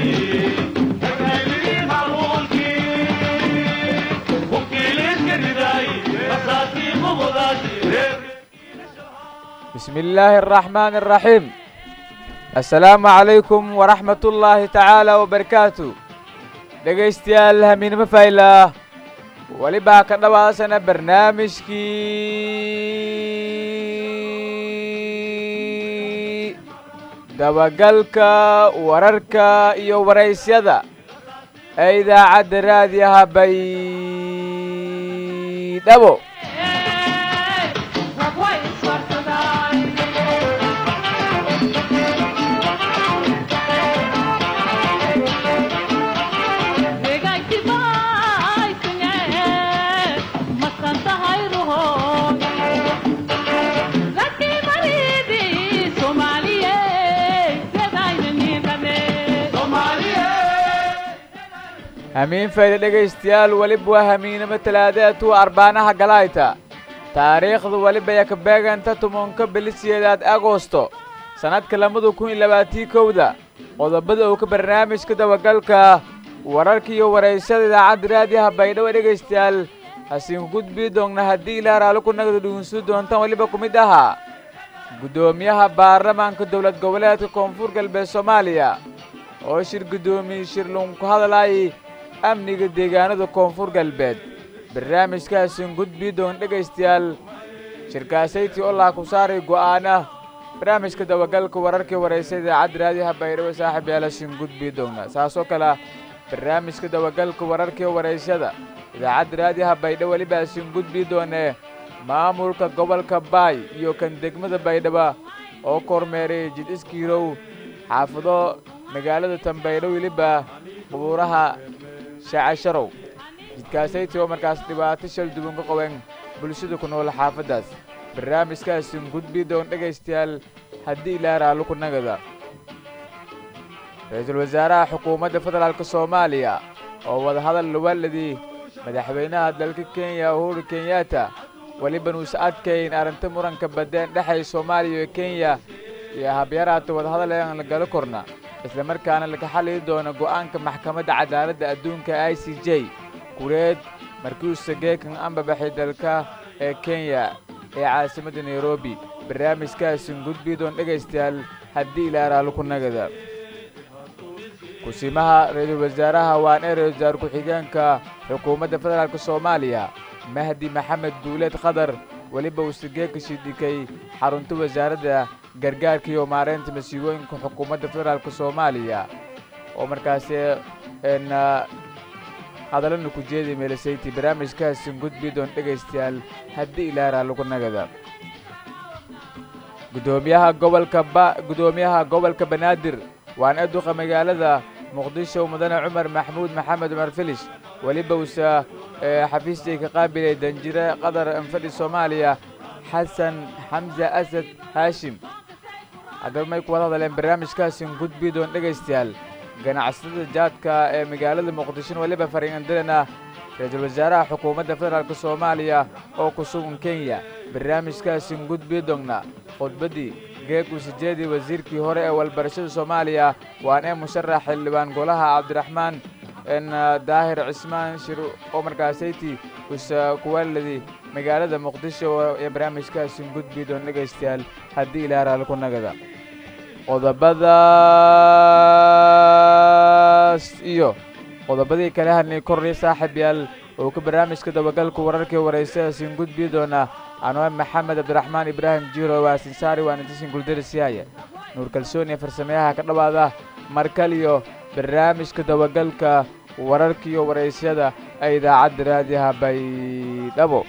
بسم الله الرحمن الرحيم السلام عليكم ورحمة الله تعالى وبركاته dhegaystayaal hamiinimo faylah welibaa ka dhawaasana barnaamijkii dabagalka wararka iyo waraysyada ee idaacadda raadiyaha baydhabo hamiin fayda dhegaystayaal weliba waa hamiinimo talaadeetuu arbaanaha galayta taariikhdu weliba ya ka beeganta tumanka bilisiyeedaad agosto sannadka labada kun iyo labaatii kowda qodobada uu ka barnaamijka dabagalka wararka iyo waraysada idaacadda raadiyaha baydhabo dhegaystayaal hasiinku gudbii doonna haddii ilaa raali ku nagda dhugunsu doontaan weliba ku mid ahaa guddoomiyaha baarlamaanka dowlad goboleedka koonfur galbeed soomaaliya oo shir guddoomiye shirlun ku hadlayay amniga deegaanada koonfur galbeed barnaamijkaasin gudbii doon dhegaystayaal shirkaasayti olaa ku saaray go'aana barnaamijka dabagalka wararkii waraysa idaacadda raadiyaha baydhabo saaxib yaalasin gudbii doona saasoo kale barnaamijka dabagalka wararkii waraysada idaacadda raadiyaha baydhabo welibaasin gudbii doonee maamulka gobolka baay iyo kan degmada baydhaba oo kormeeray jid iskiirow xaafado magaalada tanbaydho weliba qubuuraha shaacasharow jidkaasayti oo markaas dhibaato shal duwan ka qaban bulshada ku nool xaafaddaas barnaamijkaasin gudbii doon dhegaystayaal haddii ilaa raallo ku nagada ra-iisul wasaaraha xukuumadda federaalk soomaaliya oo wadahadal luwaladii madaxweynaha dalka kenya uhuru kenyatta weliba nuusa adkayn arrinta muranka baddeen dhexay soomaaliya iyo kenya iyo habyaraata wadahadal ean la galo korna isla markaana laga xaliyi doono go'aanka maxkamadda cadaaladda adduunka i c j kureed markiusa geekan ambabaxay dalka ee kenya ee caasimadda nairobi barnaamijkaasin gudbii doon dhegaystayaal haddii ilaa raallo ku nagada kusimaha ra-iisul wasaaraha waan ee ra-isul wasaar ku-xigeenka xukuumadda federaalk soomaaliya mahdi maxamed duuleed khadar weliba uuse geeka shidhikay xarunta wasaaradda gargaarka iyo maareynta masiibooyinka xukuumadda federaalk soomaaliya oo markaasi n hadallana ku jeeday meelasayti barnaamijkaasin gudbii doon dhegaystayaal haddii ilaaraa lagu nagada gudoomiyaha gobolka ba guddoomiyaha gobolka banaadir waan eduqa magaalada muqdisho mudane cumar maxamuud maxamed cumar filish weliba uuse xafiistii ka qaabilay danjire qatar anfadhi soomaaliya xasan xamse asad haashim haddaba may ku wada hadleen barnaamijkaasin gudbii doon dhegaystayaal ganacsatada jaadka ee magaalada muqdishona weliba fariinandirana ra-iisul wasaaraha xukuumadda federaalk soomaaliya oo ku sugan kenya barnaamijkaasin gudbii doonna khudbaddii geegu sijeedii wasiirkii hore ee walbarashada soomaaliya waan ee musharax xildhibaan golaha cabdiraxmaan n daahir cismaan shir oo markaasayti usa kuwaaladii magaalada muqdisho ee barnaamijkaasin gudbii doon dhegaystayaal haddii ilaa raali ku nagada qodobadaas iyo qodobadii kale hadnay kornay saaxib yaal oo ka barnaamijka dabagalku wararkii waraysadaasiin gudbii doona anwar maxamed cabdiraxmaan ibraahim jiiro waasin saari waan intisin guldarisiyaaya nuur kalsoon iyo farsameyaha ka dhawaada markal iyo barnaamijka dabagalka wararkiiyo waraysyada ee idaacadda raadiyaha baydhabo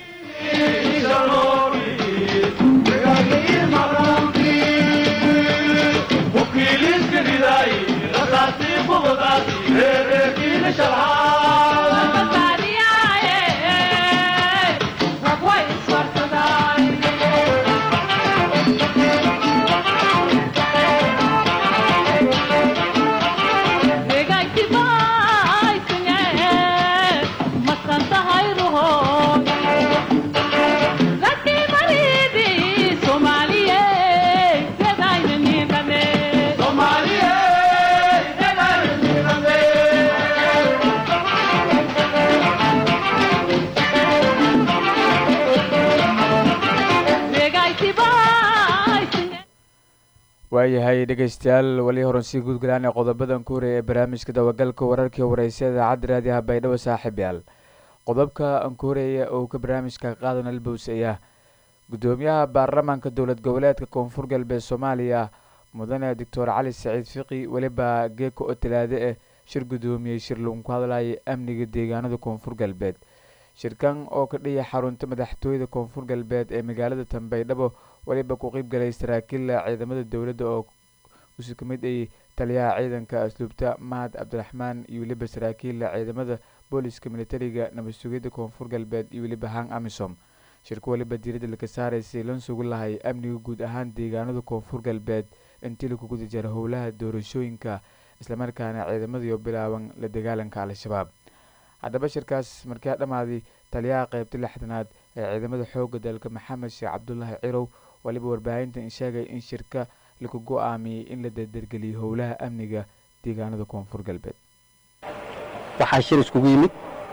waayahay dhegeystayaal weli horansii guudgalaan ee qodobadan ku horeeya ee barnaamijka dabagalka wararkii wareysa idaacadda raadiyaha baydhabo saaxiib yaal qodobka aan ku horeeya oo ka barnaamijka qaadan albows ayaa gudoomiyaha baarlamaanka dowlad goboleedka koonfur galbeed soomaaliya mudane doctor cali saciid fiqi weliba geeka oo talaade eh shir gudoomiyey shir lagu ku hadlayay amniga deegaanada koonfur galbeed shirkan oo ka dhiya xarunta madaxtooyada koonfur galbeed ee magaalada tanbaydhabo weliba ku qeybgalay saraakiilla ciidamada dowladda oo usi ka mid ay taliyaha ciidanka asluubta mahad cabdiraxmaan iyo weliba saraakiilla ciidamada booliska militariga nabad sugidda koonfur galbeed iyo weliba hang amisom shirka weliba diiradda laka saaraysay lan sugu lahay amniga guud ahaan deegaanada koonfur galbeed intii lagu guda jara howlaha doorashooyinka islamarkaana ciidamadiio bilaaban la dagaalanka al-shabaab haddaba shirkaas markaa dhammaaday taliyaha qeybta lixdanaad ee ciidamada xoogga dalka maxamed sheekh cabdulaahi cirow waliba warbaahintan sheegay in shirka laku go-aamiyey in la dardargeliyo howlaha amniga deegaanada koonfur galbeed waxaa shir iskugu yimid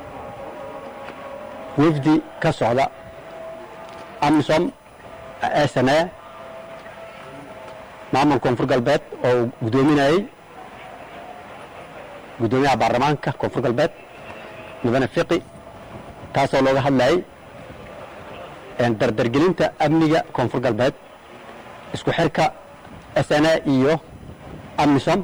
wefdi ka socda amisom sne maamul koonfur galbeed oo uu guddoominayey guddoomiyaha baarlamaanka koonfur galbeed mudane fiqi taasoo looga hadlayay dardargelinta amniga koonfur galbeed isku xirka sne iyo amisom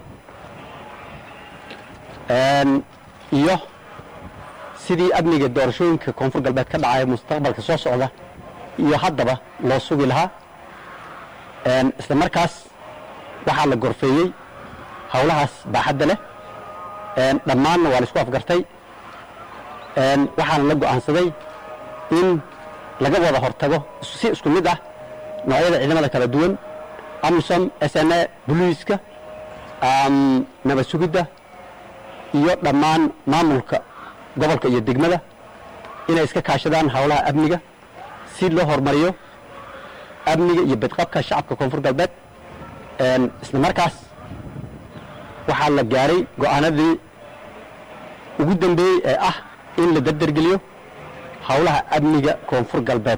iyo sidii amniga doorashooyinka koonfur galbeed ka dhacaya mustaqbalka soo socda iyo haddaba loo sugi lahaa isla markaas waxaa la gorfeeyey howlahaas baaxadda leh dhammaanna waa la isku afgartay waxaana la go'aansaday in laga wada hortago si isku mid ah noocyada ciidamada kala duwan amisom sne boliiska nabad sugidda iyo dhammaan maamulka gobolka iyo degmada inay iska kaashadaan howlaha amniga si loo horumariyo amniga iyo badqabka shacabka koonfur galbeed isla markaas waxaa la gaaray go'aanadii ugu dambeeyey ee ah in la dardargeliyo howlaha amniga koonfur galbeed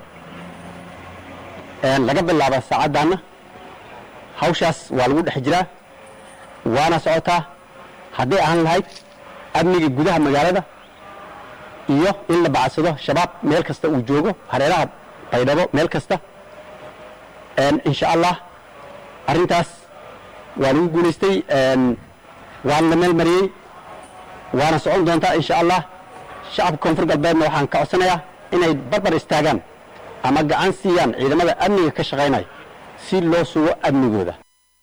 laga bilaaba saacaddaanna hawshaas waa lagu dhex jiraa waana socotaa hadday ahaan lahayd amniga gudaha magaalada iyo in la bacadsado shabaab meel kasta uu joogo hareeraha baydhabo meel kasta insha allah arrintaas waa lagu guulaystay waana la meel mariyey waana socon doontaa insha allah shacabka koonfur galbeedna waxaan ka codsanayaa inay barbar istaagaan ama gacan siiyaan ciidamada amniga ka shaqaynaya si loo sugo amnigooda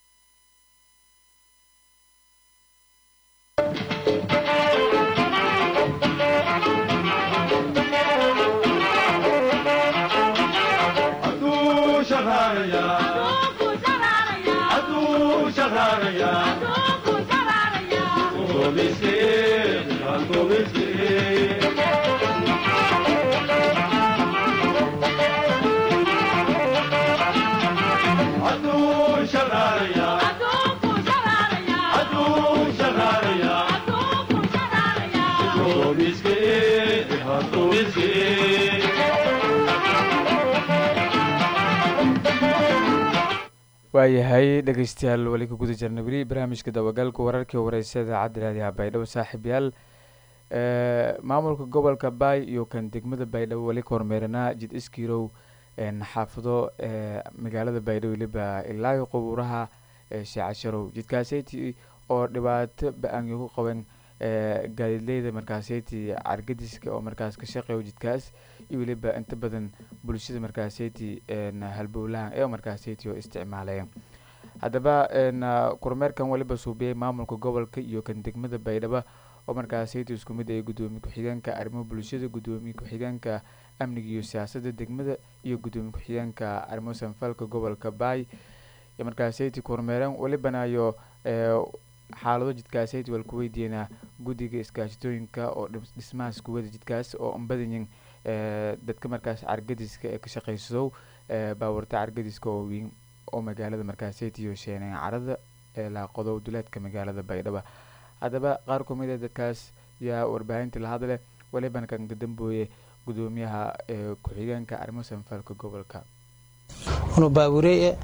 waayahay dhegeystayaal weli ka guda jirna weli barnaamijka dabagalka wararkii wareysa idaacadda raadiyaha baydhabo saaxiib yaal maamulka gobolka baay iyo kan degmada baydhabo weli ka hormeeranaa jid iskiirow xaafado magaalada baydhabo weliba ilaayo qubuuraha sheecasharow jidkaaseyti oo dhibaato ba-aanyo ku qaban gaadiidleyda markaaseyti cargadiska oo markaas ka shaqeeyo jidkaas iyo weliba inta badan bulshada markaaseyti halbowlahan ee markaaseyti oo isticmaalaya haddaba kormeerkan weliba suubiyey maamulka gobolka iyo kan degmada baydhabo oo markaaseyti isku mid ay gudoomiye ku-xigeenka arrimaha bulshada gudoomiye ku-xigeenka amniga iyo siyaasadda degmada iyo gudoomiye ku-xigeenka arrimo sanfalka gobolka baay markaaseyti kormeeran welibanayo xaalado jidkaaseyti wal ku weydiinaa guddiga iskaashatooyinka oo dhismahaas kuwada jidkaas oo anbadanyin dadka markaas cargadiska ee ka shaqeyso baawarta cargadiska oo weyn oo magaalada markaaseyti iyo sheeneen carada ee laaqodo duleedka magaalada baydhabo haddaba qaar ku mid a dadkaas yaa warbaahinta la hadle welibana kan kadambooye gudoomiyaha ku-xigeenka arrimo sanfalka gobolka unu baabureye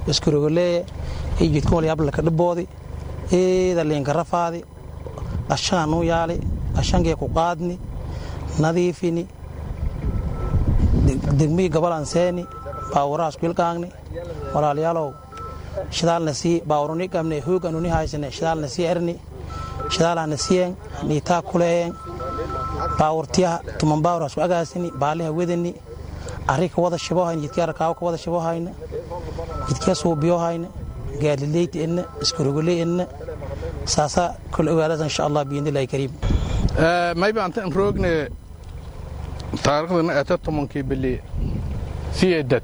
iskurogoleeye iyo jidkan walyablaka dhiboodi eeda liinka rafaadi ashaanuu yaali ashankee ku qaadni nadiifini degmihii gabalan seeni baawurahaas kuilqaangni walaalayaalow shidaalna sii baawuruni qabne hoog anuni haysane shidaalna sii erni shidaalahna siyen niitaa kuleeyen baawurtiyaha tuman baawuraas ku agaasini baaliha wedani arri ka wada shibohayna jidkii arkaawo ka wada shibohayna jidkii suubiyohayna gaadlileyti enna iskurogoley enna saasaa kol ogaadaas insha allah biidnillahi kariim mayba antaan roogne taariikhdana eeta tobankii bili siyeedad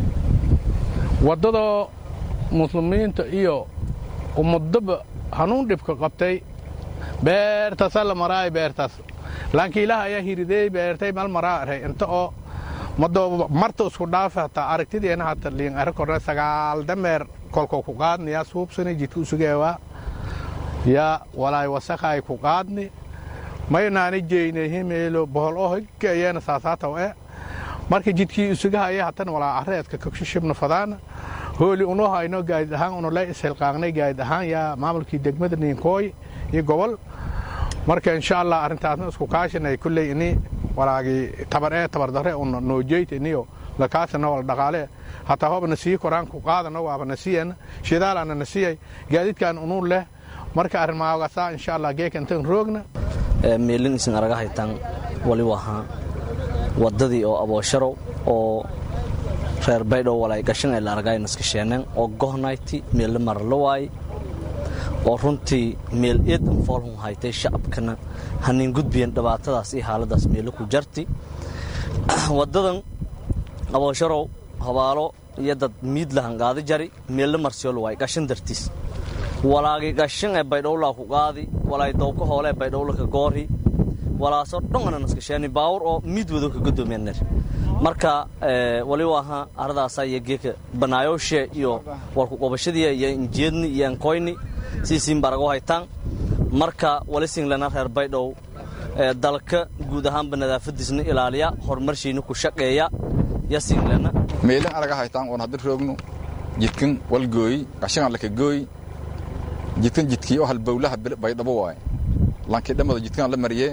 waddadoo muslimiinta iyo ummadaba hanuun dhibka qabtay beertasa la maraay beertaas laakiin ilaah ayaa hirideey beertay mal maraaray inta oo mado marta isku dhaafa hataa aragtideena hata liin ara korna sagaal dameer kolko ku qaadni yaa suubsani jidka usugeewaa yaa walaay wasakhaay ku qaadni maynaani jeynehi meelo bohol oo higayana saasaataw e marka jidkii isugahaya hatan walaa areedka kakshishibna fadaana hooli unoo hayno gaadid ahaan unole ishilqaaqnay gaadid ahaan yaa maamulkii degmada niinkooy iyo gobol marka insha allah arrintaasna isku kaashanay kulley ini walaagii tabar ee tabardare una noojeyta iniyo lakaasana wala dhaqaale hataa hoba nasii koraan ku qaadano waaba nasiyan shidaalana nasiyay gaadidkan unuu leh marka arrin maagasaa insha allah geeka intan roogna meelin isin araga haytaan wali wahaa waddadii oo aboosharow oo reer baydhow walay gashan ee la argay naskasheeneen oo gohnayti meelle marla waay oo runtii meel eedan foolhun haytay shacabkana hanin gudbiyan dhibaatadaas iyo xaaladaas meelle ku jarti waddadan aboosharow habaalo iyo dad miid lahan qaadi jari meelle marsiyool waay gashan dartiis walaagi gashan ee baydhowlaa ku qaadi walaay dowka hoole ee baydhowla ka goori walaasoo dhongana naskasheeni baawur oo miid wado ka godoomiyaner marka wali waaha aradaasa iyo geeka banaayowshe iyo warku qobashadii iyo injeedni iyo ankoyni siisiin barago haytaan marka wali singlana reer baydhow dalka guud ahaanba nadaafadiisna ilaaliya horumarshiina ku shaqeeya ya singlana meelin araga haytaan oon hadda roogno jidkan walgooyi gashangan laka gooyi jidkan jidkii oo halbowlaha baydhabo waay lankii dhammada jidkan la mariyee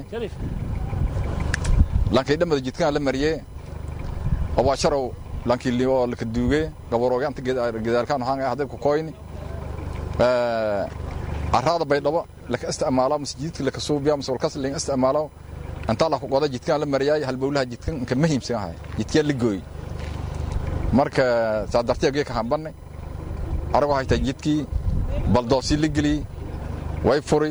lankii dhammada jidkan la mariyee obaasharow lankii lioo laka duugee gabaroogaanta gedaalkaan waxaan hadda ku koyni araada baydhabo laka isticmaalo mise jidka laka suubiya mise walkas ling isticmaalo intaa la ku qoda jidkan la mariyaay halbowlaha jidkan inka muhiimsan ahay jidkaa la gooy marka saa dartiya geeka hambanne arago haytaa jidkii baldoosii la geliyey way furi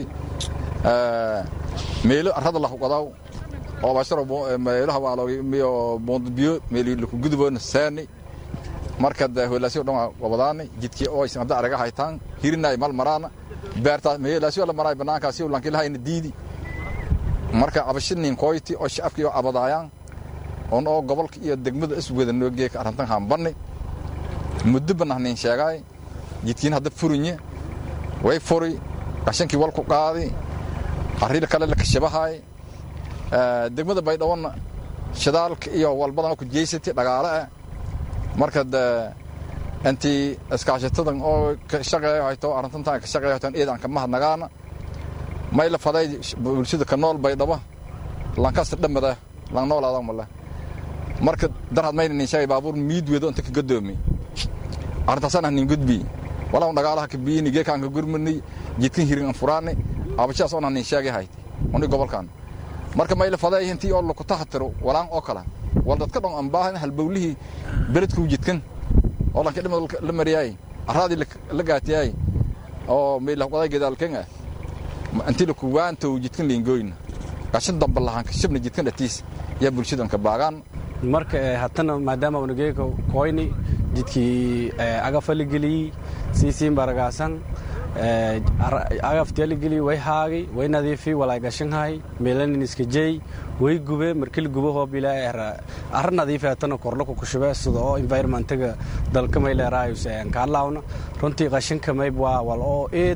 meelo arada la huqadaw oo basharo meelaha waa miyo boondbiyo meeli laku guduboona saani marka da holaasyo dhan wabadaani jidkii oo aysan hadda araga haytaan hirinaay mal maraana beertaa meelaasyo la maraay banaankaasi lanki lahayna diidi marka abashinin koyti oo shacabkii oo abadaayaan on oo gobolka iyo degmada iswada noo geeka arrintan hambanni muddo banahnin sheegaay jidkiin hadda furinye way furi gashankii wal ku qaadi arriil kale la kashabahay degmada baydhawona shidaalka iyo walbadan ku jeysatay dhagaale ah marka de intii iskaashatadan oo ka shaqeeyo hayto arrintantan ka shaqeeyo hayto eedan ka mahadnagaana may la faday bulshada ka nool baydhabo lankasta dhamada lan noolaada male marka darhad mayna nin sheegay baabuur miid weedo inta ka gadoomi arrintaasana nin gudbi walaa dhagaalaha ka biyini geekaan ka gurmani jidkan hirin an furaani abashaas oona nin sheegay hayti oni gobolkan marka mayla faday intii oo laku tahatiro walaan oo kala wal dadka dhan aan baahan halbowlihii beledku jidkan oo lanka dhimad la mariyay araadii la gaatiyay oo mayla qoday gedaalkan ah intii laku waanto jidkan liingoyn gashan damba lahaan ka shibna jidkan dhatiis yaa bulshadan ka baagaan marka hatana maadaama unageeka koyni jidkii agafaligeliyi siisiin baragaasan agaftiyaligeli way haagi way nadiifi walay gashanhay meelanin iska jeey way gube markili gube hoobila arra nadiifi hatana korlaku kushube sida oo environmentaga dalka may leeraayus kaalaawna runtii qashanka mayb waa wal oo eed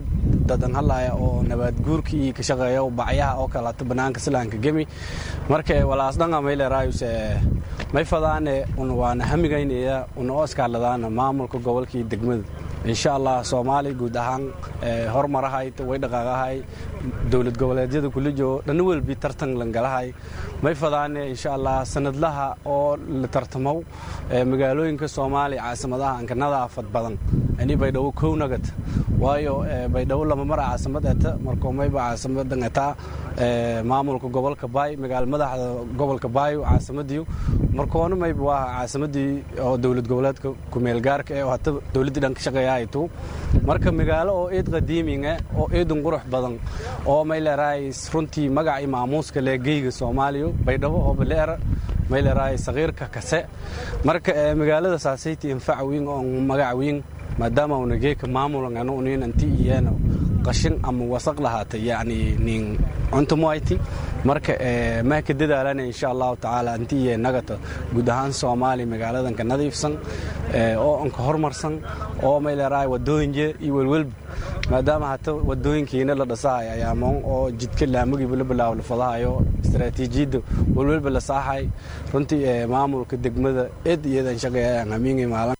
dadan hadlaya oo nabaadguurka iyo ka shaqeeya bacyaha oo kaleeto bannaanka silaanka gemi marka walaas dhanga maylerayuse may fadaane un waana hamigaynaya una oo iskaaladaana maamulka gobolka iyo degmada insha allah soomaaliya guud ahaan hormarahay way dhaqaaqahay dowlad goboleedyada kulijo dhanna welbi tartan langalahay may fadaane insha allah sanadlaha oo la tartamow magaalooyinka soomaaliya caasimadaha anka nadaafad badan ani baydhabo kow nagad waayo baydhabo lama mara caasimad eta markoo mayba caasimadan etaa maamulka gobolka baay magaala madaxda gobolka baayo caasimadiiu markoona mayba waa caasimadii oo dowlad goboleedka kumeelgaarka ee hata dowladdii dhan ka shaqeeyaaytu marka magaalo oo eed qadiiminga oo eedun qurux badan oo may leerahay runtii magac iyo maamuuska leegeyga soomaaliya baydhabo oo baleera may leerahay saqiirka kase marka magaalada saasayti infac wiin oo magac wiin maadaama una geeka maamulan unin anti iyana qashin ama wasaq lahaatay yacni nin cuntumayti marka maa ka dadaalana insha allahu tacaala anti iyo nagata guud ahaan soomaaliya magaaladan ka nadiifsan oo anka horumarsan oo may leerahay wadooyinje iyo welwelba maadaama hata wadooyinkiina la dhasahay ayaamoon oo jidka laamagiiba la bilaabo la fadahayo istaraatiijiyadda welwelba la saaxay runtii maamulka degmada eed iyadan shaqeeyaan hamiingay maalin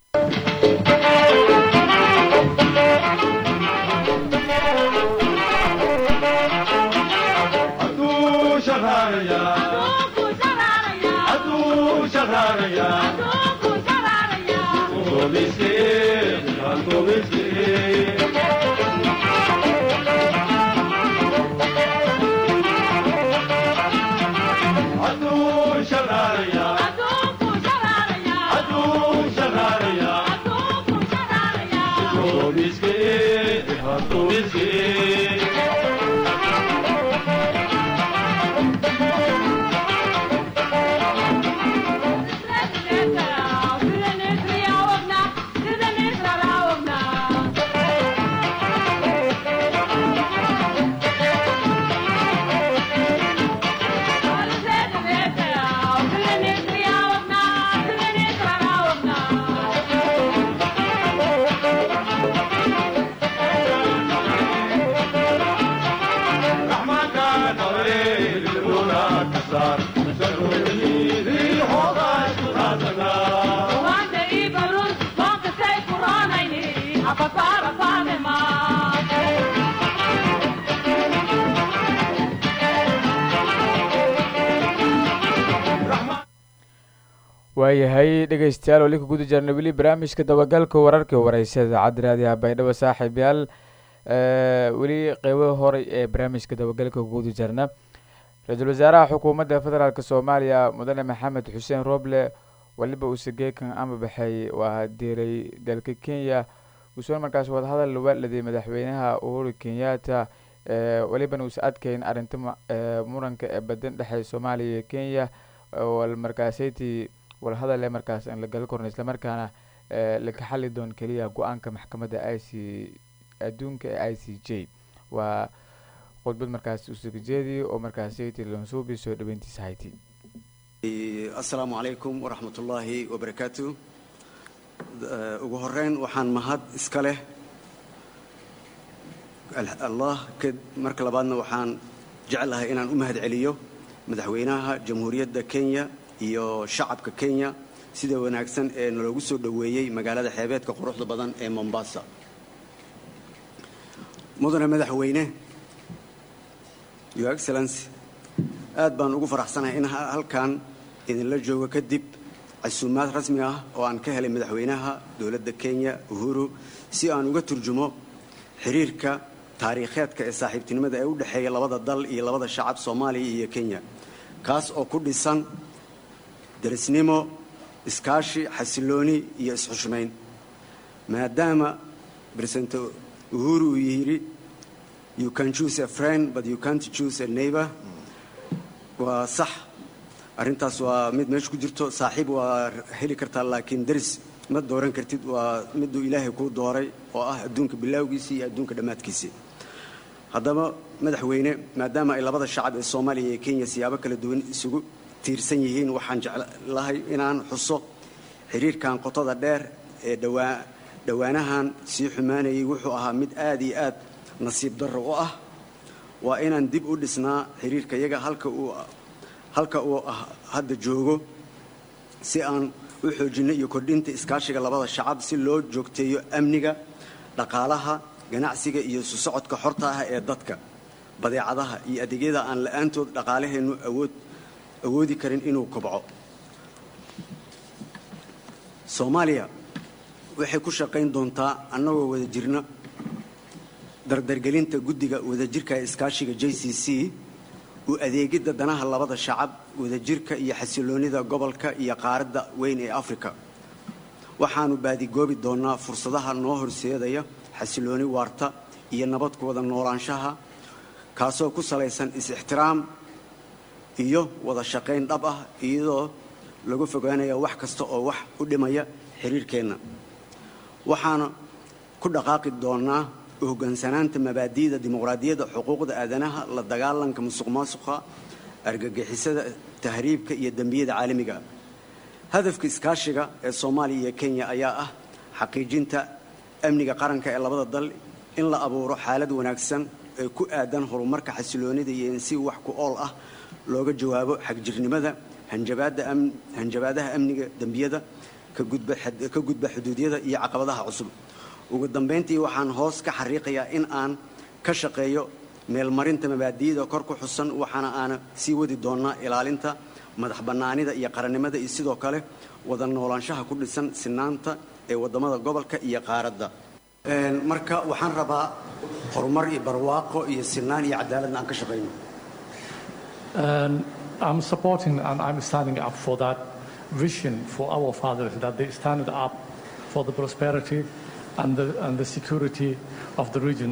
waayahay dhegaystayaal weli ka guda jirna weli barnaamijka dabagalka wararka wareysa idaacadda raadiyaha baydhabo saaxiibyaal weli qeybo horey ee barnaamijka dabagalka guda jirna ra-iisul wasaaraha xukuumadda federaalk soomaaliya mudane maxamed xuseen rooble weliba uuse geekan ama baxay waa diiray dalka kenya uusoo markaas wadahadal waaladay madaxweynaha uhuru kenyatta welibana uuse adkeyn arrinta muranka ee badan dhexey soomaaliya iyo kenya markaasaytii walhadal ee markaas aan la gali korno islamarkaana laka xali doon keliya go-aanka maxkamadda i c adduunka ee i c j waa khudbad markaas usugajeedii oo markaasaytii lansuubi soo dhaweyntiisa hayti assalaamu calaykum waraxmat ullaahi wabarakaatu ugu horeyn waxaan mahad iska leh allah marka labaadna waxaan jeclahay inaan u mahad celiyo madaxweynaha jamhuuriyadda kenya iyo shacabka kenya sida wanaagsan ee naloogu soo dhoweeyey magaalada xeebeedka quruxda badan ee mombasa mudane madaxweyne your excellency aad baan ugu faraxsanahay in halkan idinla joogo kadib casuumaad rasmi ah oo aan ka helay madaxweynaha dowladda kenya uhuru si aan uga turjumo xiriirka taariikheedka ee saaxiibtinimada ee u dhexeeya labada dal iyo labada shacab soomaaliya iyo kenya kaas oo ku dhisan darisnimo iskaashi xasilooni iyo isxushmayn maadaama president uhuru uu yidhi you can choose a friend but you can't choose a neighbor waa sax arrintaas waa mid meesha ku jirto saaxiib waa heli kartaa laakiin daris ma dooran kartid waa miduu ilaahay kuu dooray oo ah adduunka bilaawgiisii iyo adduunka dhammaadkiisii haddaba madaxweyne maadaama ay labada shacab ee soomaaliya iyo kenya siyaabo kala duwan isugu tiirsan yihiin waxaan jeclahay inaan xuso xiriirkan qotada dheer ee dhowaa dhowaanahan sii xumaanayay wuxuu ahaa mid aad iyo aad nasiib darro u ah waa inaan dib u dhisnaa xiriirka yaga halka uu halka uu ah hadda joogo si aan u xoojinno iyo kordhinta iskaashiga labada shacab si loo joogteeyo amniga dhaqaalaha ganacsiga iyo isu socodka xorta ah ee dadka badeecadaha iyo adeegyada aan la-aantood dhaqaalaheennu awood awoodi karin inuu kobco soomaaliya waxay ku shaqayn doontaa annagoo wada jirna dardargelinta guddiga wadajirka ee iskaashiga j c c u adeegidda danaha labada shacab wadajirka iyo xasiloonnida gobolka iyo qaaradda weyn ee afrika waxaannu baadigoobi doonnaa fursadaha noo horseedaya xasilooni waarta iyo nabad ku wada noolaanshaha kaasoo ku salaysan is-ixtiraam iyo wada shaqayn dhab ah iyadoo lagu fogaanaya wax kasta oo wax u dhimaya xiriirkeenna waxaana ku dhaqaaqi doonnaa u hoggaansanaanta mabaadi'da dimuqraadiyadda xuquuqda aadanaha la dagaalanka musuq maasuqa argagixisada tahriibka iyo dembiyada caalamiga hadafka iskaashiga ee soomaaliya iyo kenya ayaa ah xaqiijinta amniga qaranka ee labada dal in la abuuro xaalad wanaagsan ee ku aadan horumarka xasiloonida iyo in si wax ku ool ah looga jawaabo xagjirnimada hanjabaadaha amniga dembiyada ka gudba xuduudyada iyo caqabadaha cusub ugu dambayntii waxaan hoos ka xariiqayaa in aan ka shaqeeyo meelmarinta mabaadi'da kor ku xusan waxaana aana sii wadi doonnaa ilaalinta madax bannaanida iyo qarannimada iyo sidoo kale wada noolaanshaha ku dhisan sinaanta ee waddamada gobolka iyo qaaradda marka waxaan rabaa horumar iyo barwaaqo iyo sinaan iyo cadaaladna aan ka shaqayno I'm supporting and I'm standing up for that vision for our fathers that they stand up for the prosperity and the, and the security of the region.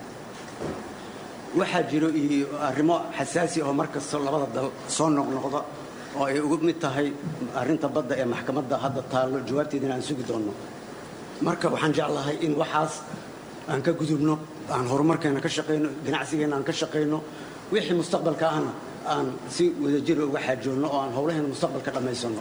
waxaa jiro iyo arrimo xasaasi oo mar kasta labada dal soo noqnoqda oo ay ugu mid tahay arrinta badda ee maxkamadda hadda taallo jawaabteedana aan sugi doonno marka waxaan jeclahay in waxaas aan ka gudubno aan horumarkeena ka shaqayno ganacsigeenna aan ka shaqayno wixii mustaqbalka ahna aan si wadajira uga xaajoonno oo aan howlaheena mustaqbalka dhammaysanno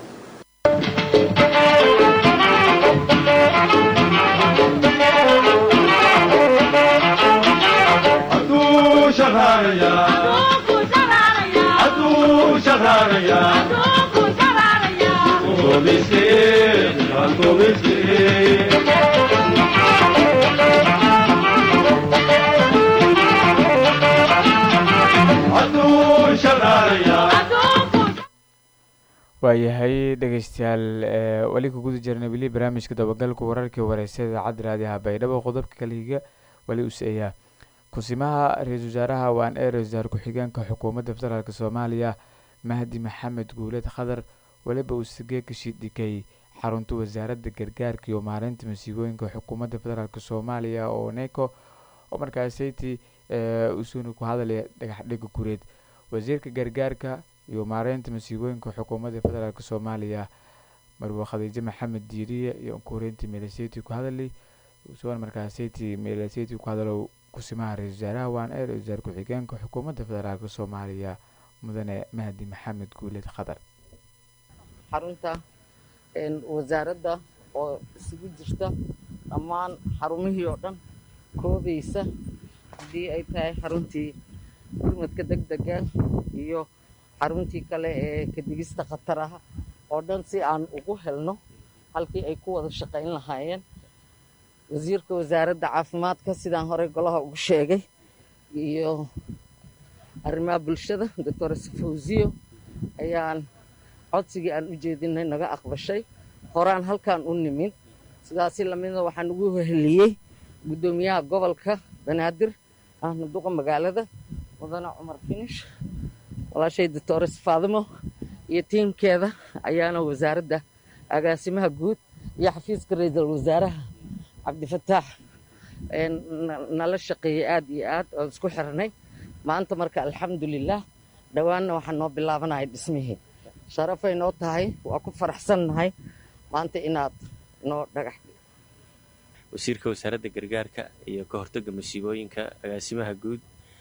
waayahay dhegaystayaal weli ku guda jirna weli barnaamijka dabagalka wararkii wareysa idaacadda raadiyaha baydhabo qodobka kaliga weli useeyaa kusimaha ra-iisul wasaaraha waan ee ra-isul wasaar ku-xigeenka xukuumadda federaalk soomaaliya mahdi maxamed guuled khadar weliba uu sigee ka shidhigay xarunta wasaaradda gargaarka iyo maareynta masiibooyinka xukuumadda federaalk soomaaliya oo neco oo markaaseytii usuuna ku hadalaya dhagaxdhiga gureed wasiirka gargaarka iyo maareynta masiibooyinka xukuumadda federaalk soomaaliya marwe khadiijo maxamed diiriye iyo kuhoreyntii meeleseti ku hadalay usugan markaaseytii meeleseti ku hadalo kusimaha ra-isul wasaaraha waan ee ra-isul wasaar ku-xigeenka xukuumadda federaalk soomaaliya mudane mahdi maxamed guuled khadar xarunta wasaaradda oo isugu jirta dhammaan xarumihii oo dhan koobaysa haddii ay tahay xaruntii gurmadka deg dega iyo xaruntii kale ee kadigista khataraha oo dhan si aan ugu helno halkii ay ku wada shaqayn lahaayeen wasiirka wasaaradda caafimaadka sidaan horey golaha ugu sheegay iyo arrimaha bulshada doctor safawsiyo ayaan codsigii aan u jeedinay naga aqbashay horaan halkaan u nimid sidaasi lamidna waxaan ugu heliyey guddoomiyaha gobolka banaadir ahna duqa magaalada mudane cumar finish walaashay doctores faadimo iyo tiimkeeda ayaana wasaaradda agaasimaha guud iyo xafiiska ra-iisul wasaaraha cabdifataax nala shaqeeyey aad iyo aad oo isku xirnay maanta marka alxamdulilah dhowaanna waxaa noo bilaabanaya dhismihii sharafay noo tahay waa ku faraxsannahay maanta inaad noo dhagax wasiirka wasaaradda gargaarka iyo ka hortagga masiibooyinka agaasimaha guud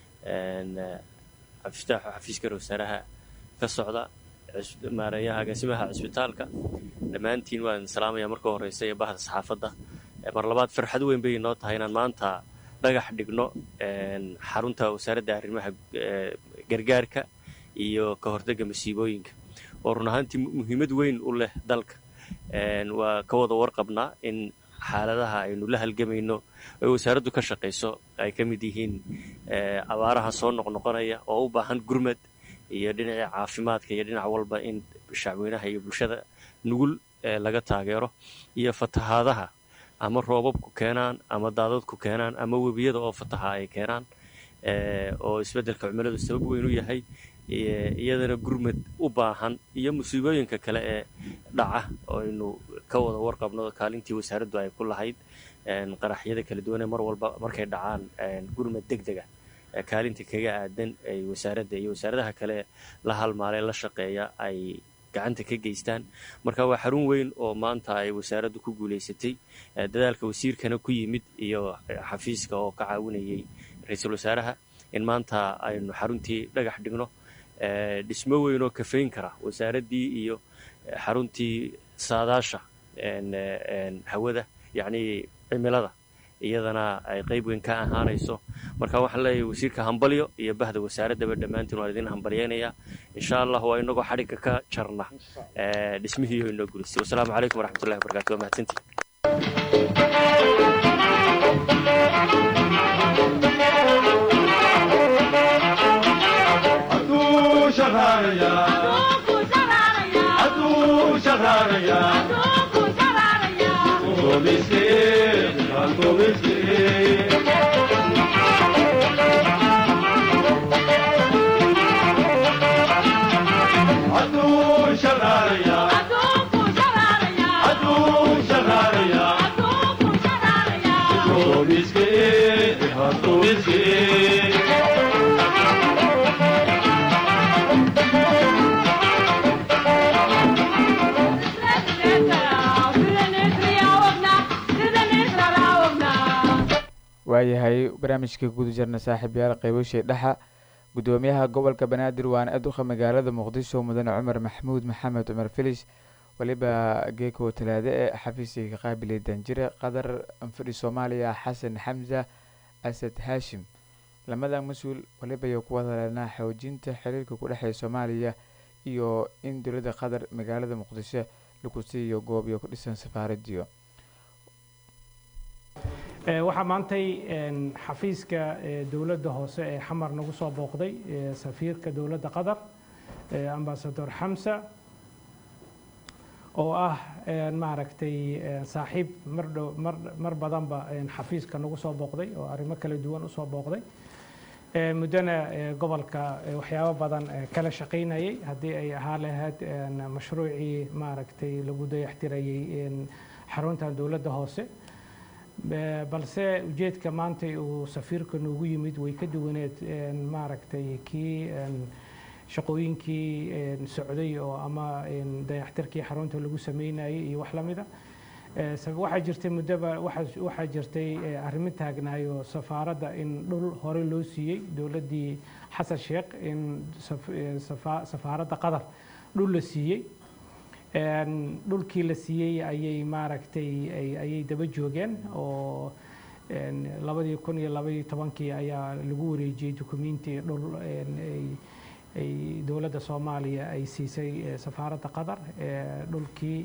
cabdifataax oo xafiiska wasaaraha ka socda maareeyaha agaasimaha cisbitaalka dhammaantiin waan salaamaya marka horeysa iyo bahda saxaafadda mar labaad farxad weyn bay noo tahay inaan maanta dhagax dhigno xarunta wasaaradda arrimaha gargaarka iyo ka hortagga masiibooyinka oo run ahaantii muhiimad weyn u leh dalka waa ka wada warqabnaa in xaaladaha aynu la halgamayno ay wasaaraddu ka shaqayso ay ka mid yihiin abaaraha soo noqnoqonaya oo u baahan gurmad iyo dhinacii caafimaadka iyo dhinac walba in shacweynaha iyo bulshada nugul laga taageero iyo fatahaadaha ama roobabku keenaan ama daadadku keenaan ama webiyada oo fataha ay keenaan oo isbeddelka cimiladu sabab weyn u yahay iyadana gurmad u baahan iyo musiibooyinka kale ee dhaca aynu ka wada warqabno kaalintii wasaaraddu ay ku lahayd qaraxyada kala duwanee mar walba markay dhacaan gurmad deg dega kaalinta kaga aadan ay wasaaradda iyo wasaaradaha kale la halmaalee la shaqeeya ay gacanta ka geystaan marka waa xarun weyn oo maanta ay wasaaraddu ku guulaysatay dadaalka wasiirkana ku yimid iyo xafiiska oo ka caawinayay ra-iisul wasaaraha in maanta aynu xaruntii dhagax dhigno dhismo weyn oo kafayn kara wasaaraddii iyo xaruntii saadaasha hawada yacnii cimilada iyadana ay qayb weyn ka ahaanayso marka waxaan leeyahay wasiirka hambalyo iyo bahda wasaaraddaba dhammaantiin waan idin hambalyaynayaa insha allah waa inagoo xadhigga ka jarna dhismihii inoo gulisay wasalaamu calaykum waraxmatullahi wabarakatu waa mahadsantii waayahay barnaamijka guda jarna saaxiib yaal qaybashii dhexa gudoomiyaha gobolka banaadir waana aduqa magaalada muqdisho mudane cumar maxamuud maxamed cumar filis waliba geeko talaade ee xafiiska ka qaabilay danjire qadar anfadhi soomaaliya xasan xamza asad haashim lamadan mas-uul waliba ay ku wadaleynaa xoojinta xiriirka ku dhexeeya soomaaliya iyo in dowladda qatar magaalada muqdisho lagu siiyo goob iyo ku dhisan safaaradiyo waxaa maantay xafiiska dowladda hoose ee xamar nagu soo booqday safiirka dowladda qatar ambasador xamsa oo ah maaragtay saaxiib mar dhow mar mar badanba xafiiska nagu soo booqday oo arrimo kala duwan usoo booqday muddona gobolka waxyaabo badan kala shaqaynayay haddii ay ahaa lahayd mashruucii maaragtay lagu dayaxtirayay xaruntan dowladda hoose balse ujeedka maanta uu safiirka noogu yimid way ka duwaneed maaragtay kii shaqooyinkii socday oo ama dayaxtirkii xarunta lagu sameynayay iyo wax lamida waxaa jirtay muddoba waxaa jirtay arrimo taagnaayo safaaradda in dhul hore loo siiyey dowladdii xasan sheekh in safaaradda qatar dhul la siiyey dhulkii la siiyey ayay maaragtay ayay daba joogeen oo labadii kun iyo labaiyo tobankii ayaa lagu wareejiyey dukumenti dhul ay dowladda soomaaliya ay siisay safaaradda qatar dhulkii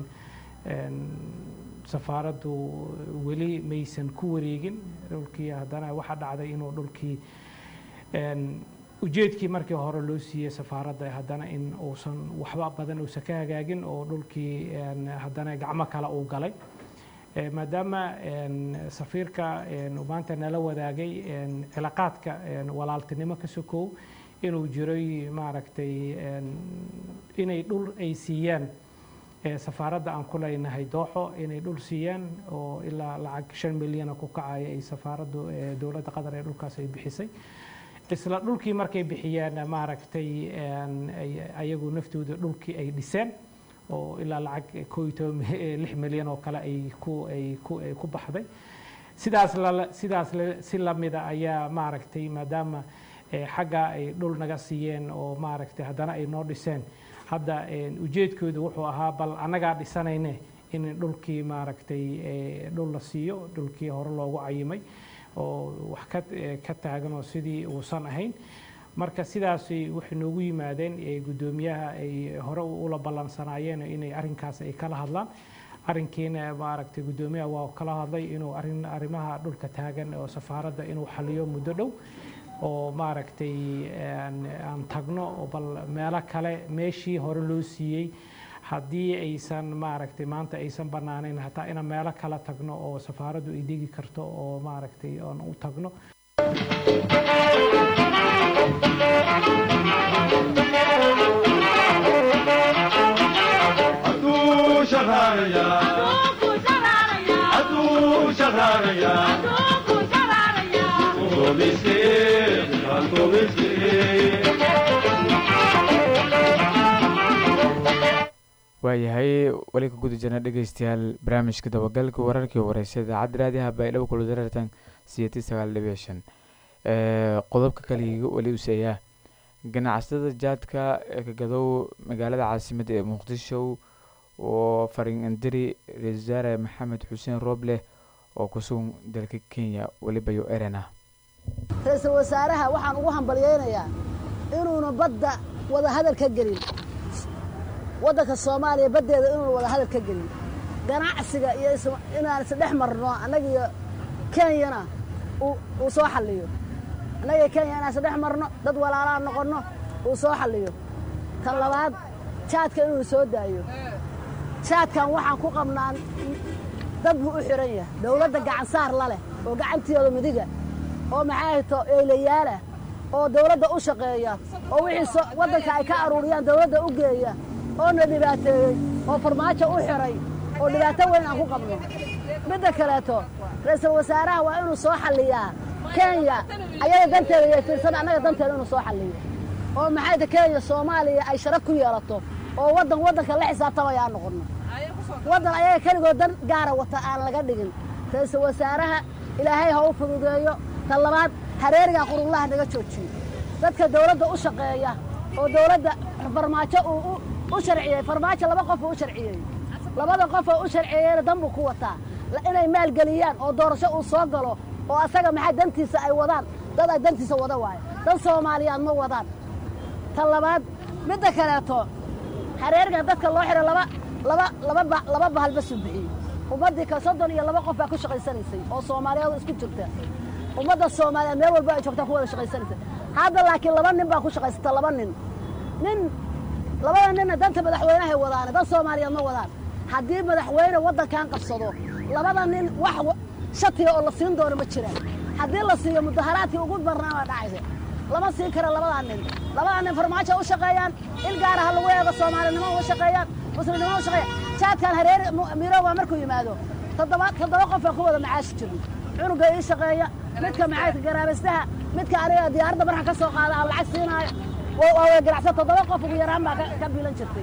safaaraddu weli maysan ku wareegin dhulkii haddana waxaa dhacday inuu dhulkii ujeedkii markii hore loo siiyey safaaradda haddana in uusan waxba badan uusan ka hagaagin oo dhulkii haddana gacmo kale uu galay maadaama safiirka maanta nala wadaagay cilaaqaadka walaaltinimo ka sokow inuu jiray maaragtay inay dhul ay siiyaan safaaradda aan ku leynahay dooxo inay dhul siiyaan oo ilaa lacag shan milyana ku kacaya ay safaaraddu dowladda qatar ee dhulkaas ay bixisay isla dhulkii markay bixiyeen maaragtay ayagu naftooda dhulkii ay dhiseen oo ilaa lacag koo iyo toban lix milyan oo kale ay ku ay ku ay ku baxday sidaas la sidaas si lamida ayaa maaragtay maadaama xagga ay dhul naga siiyeen oo maaragtay haddana ay noo dhiseen hadda ujeedkoodu wuxuu ahaa bal annagaa dhisanayne in dhulkii maaragtay dhul la siiyo dhulkii hore loogu cayimay oo wax ka ka taagan oo sidii uusan ahayn marka sidaasi waxay noogu yimaadeen guddoomiyaha ay hore ula ballansanaayeen inay arrinkaas ay kala hadlaan arrinkiina maaragtay guddoomiyaha waa kala hadlay inuu arrin arrimaha dhulka taagan oo safaaradda inuu xaliyo muddo dhow oo maaragtay aan tagno bal meelo kale meeshii hore loo siiyey haddii aysan maaragtay maanta aysan bannaanayn hataa inaan meelo kale tagno oo safaaraddu ay degi karto oo maaragtay aan u tagno waayahay weli ka guda jirna dhegeystayaal barnaamijka dabagalka wararkii wareysa idaacadda raadiyaha baydhabo kula darartan siyati sagaal dhibic shan qodobka kaligiga weli useeyaa ganacsatada jaadka ee ka gadow magaalada caasimadda ee muqdisho oo farin indiri ra-isul wasaare maxamed xuseen rooble oo ku sugan dalka kenya weliba yo erena ra-iisul wasaaraha waxaan ugu hambalyaynayaa inuuna badda wada hadal ka gelin waddanka soomaaliya baddeeda inuuna wada hadal ka gelin ganacsiga iyo inaan isdhex marno annagiyo kenyana uu soo xalliyo annagiyo kenya inaan isdhex marno dad walaalaa noqonno uu soo xalliyo tan labaad jaadka inuu soo daayo jaadkan waxaan ku qabnaa dad buu u xihan yahay dawladda gacansaar la leh oo gacantiyooda midiga oo maxay hayto eelayaala oo dawladda u shaqeeya oo wixii waddanka ay ka aruuriyaan dawladda u geeya oo na dhibaateeyey oo farmaajo u xihay oo dhibaato weyn aan ku qabno midda kaleeto ra'iisul wasaaraha waa inuu soo xalliyaa kenya ayada danteeda iyo fiirsan annaga danteeda inuu soo xalliyo oo maxay ta kenya soomaaliya ay sharaf ku yeelato oo waddan waddanka la xisaabtamaya aan noqonno waddan ayaga keligood dan gaara wata aan laga dhigin ra'iisul wasaaraha ilaahay ha u fududeeyo tan labaad hareerigaa qurullaha naga joojiyo dadka dawladda u shaqeeya oo dawladda farmaajo uu u sharciyey farmaajo laba qof uu u sharciyey labada qof oo u sharciyeeyna dan buu ku wataa inay maalgeliyaan oo doorasho uu soo galo oo asaga maxay dantiisa ay wadaan dad ay dantiisa wada waayo dad soomaaliyaad ma wadaan tan labaad midda kaleeto hareerigan dadka loo xidhay laba laba laba laba bahal basu bixiyey ummaddii ka soddon iyo laba qof baa ku shaqaysanaysay oo soomaaliyeed isku jirta ummadda soomaaliyeed meel walba ay joogtaa ku wada shaqaysanaysay hadda laakiin laba nin baa ku shaqaysata laba nin nin labada ninna danta madaxweynahay wadaane dan soomaaliyeed ma wadaan haddii madaxweyne waddankan qabsado labada nin wax shatiga oo la siin doono ma jiraan haddii la siiyo mudaharaadkii ugu barnaa baa dhacaysa lama siin kara labadaa nin labadaa nin farmaajo u shaqeeyaan il gaara ha lagu eego soomaalinimo u shaqeeyaan muslimnimo u shaqeeyaan jaadkan hareeri mirooga markuu yimaado toddoba toddoba qof baan ku wada macaashi jirno cunuga ii shaqeeya midka maxay garaabaystaha midka aniga diyaaradda marka ka soo qaada aan lacag siinaayo waa ganacsan toddoba qof ugu yaraan baa ka biilan jirtay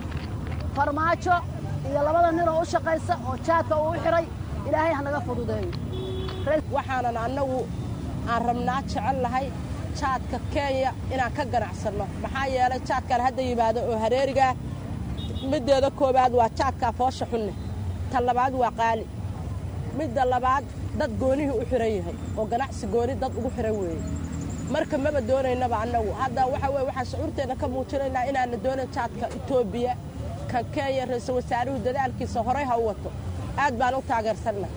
farmaajo iyo labada nin oo u shaqaysa oo jaadka uu u xidhay ilaahay hanaga fududeeyo waxaanan annagu aan rabnaa jecel lahay jaadka kenya inaan ka ganacsanno maxaa yeelay jaadkan hadda yimaado oo hareerigaa middeeda koowaad waa jaadkaa foosha xunne ta labaad waa qaali midda labaad dad goonihii u xihan yahay oo ganacsi gooni dad ugu xihan weeye marka maba doonaynaba annagu hadda waxa weye waxaan shucuurteenna ka muujinaynaa inaana doonayn jaadka etoobiya kan kenya ra-iisul wasaaruhu dadaalkiisa horay ha u wato aad baan u taageersanna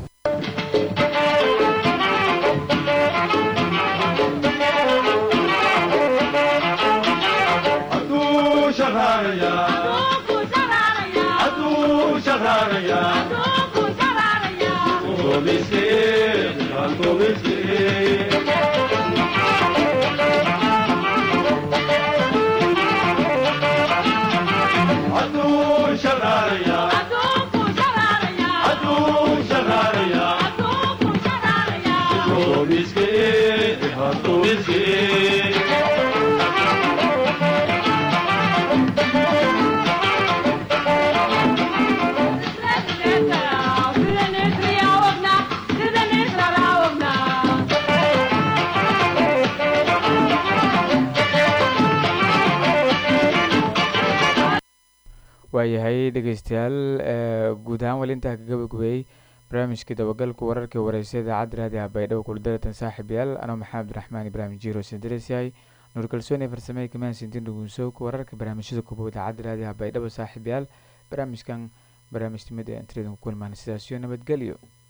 waayahay dhegeystayaal guud ahaan weli intaa ka gabagabeeyey barnaamijkii dabagalku wararkii wareysa idaacadda raadiyaha baydhabo kuldaratan saaxiibayaal anoo maxamed abdiraxmaan ibraahim jiiro sindares yahay nuur kalsoon ee farsamada kamaansintin dhugunsowka wararka barnaamijyada kubow idaacadda raadiyaha baydhabo saaxiibayaal barnaamijkan barnaamij timid ee intridan ku kulmaan sidaasiyo nabadgelyo